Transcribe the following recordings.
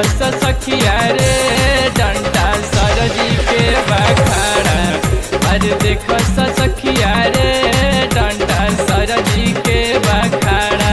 स सखिया रे डंडा सरजी के बखाड़ा अरे देख स सखिया रे डंडा सरजी के बखाड़ा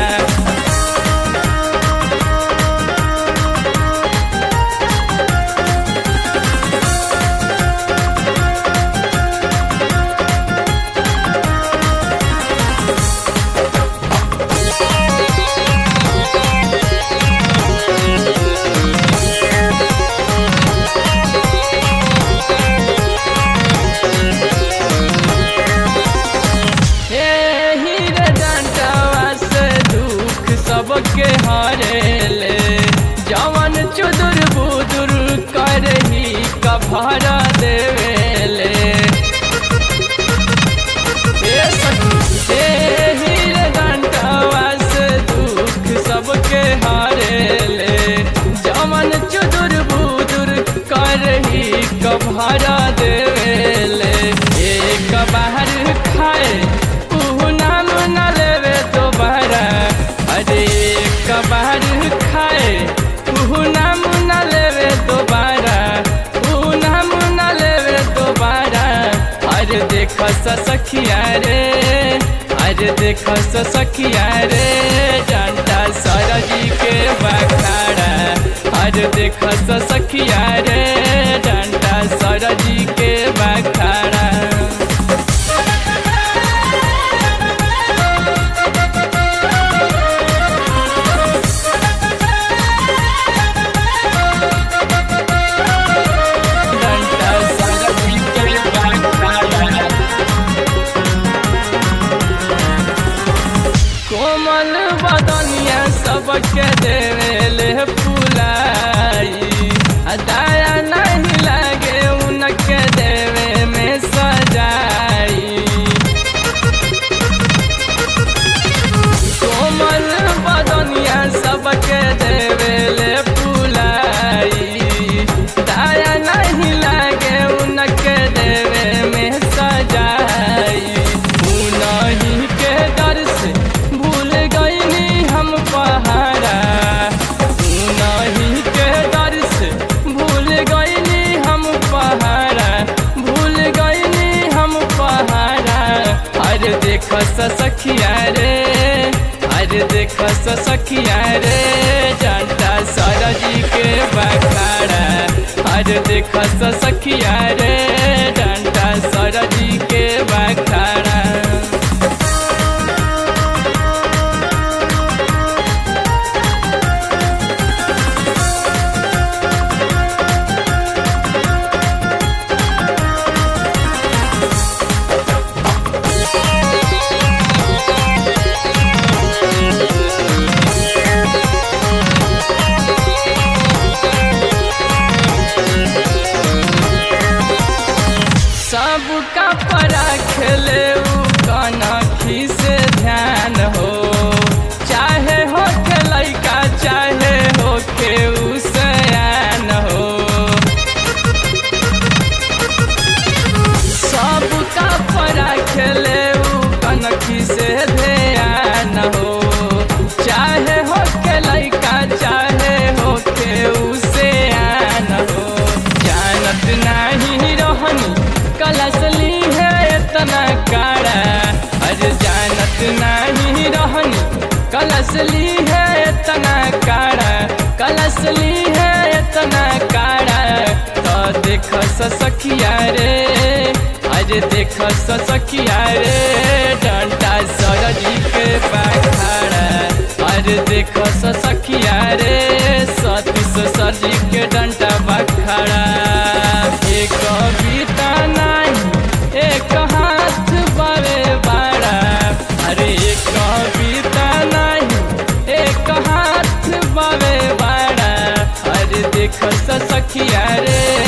हे हीरे डंडावा से दुख सबके हारेले जवन चुदुर बुदुर करही कभारा देवेले हे सखी हे हीरे डंडावा से दुख सबके हारेले जवन चुदुर बुदुर करही कभारा देवेले एक बाहर खाए उहु नाम न लेवे दोबारा अरे एक बाहर खाए उहु नाम न लेवे दोबारा उहु नाम न लेवे दोबारा अरे देख स सखिया रे अरे देख स सखिया रे डंडा सरजी के बखाड़ा अरे देख स सखिया रे डंडा सरजी के बखाड़ा डंडा सरजी के बखाड़ा कोमल बदनिया सबके देवेले फुलाई आ दया नहीं लागे उनके देवे में सजाई कोमल बदनिया सबके देवेले फुलाई दया नहीं लागे उनके देवे में सजाई उनही के डर से भूल गईनी हम पहाड़ा उनही के डर से भूल गईनी हम पहाड़ा भूल गईनी हम पहाड़ा अरे देख स सखिया रे अरे देख स सखिया रे डंडा सरजी के बखाड़ा अरे देख स सखिया रे डंडा सरजी के बखाड़ा सबका परा खेले उ कनखी से ध्यान हो चाहे हो के लैका चाहे हो के उ सयान हो सबका परा खेले उ कनखी से ध्यान हो चाहे हो के लैका चाहे हो के उ सयान हो जानत नाही रहनी कलसली है इतना काड़ा अरे जानत नहीं रहनी कलसली है इतना काड़ा कलसली है इतना काड़ा तो देख स सखिया रे अरे देख स सखिया रे डंडा सरजी के बखाड़ा अरे देख स सखिया रे सतीश सरजी के डंडा बखाड़ा एक कविता नहीं एक हाथ बारे बाड़ा अरे एक कविता नहीं एक हाथ बारे बाड़ा अरे देख स सखिया रे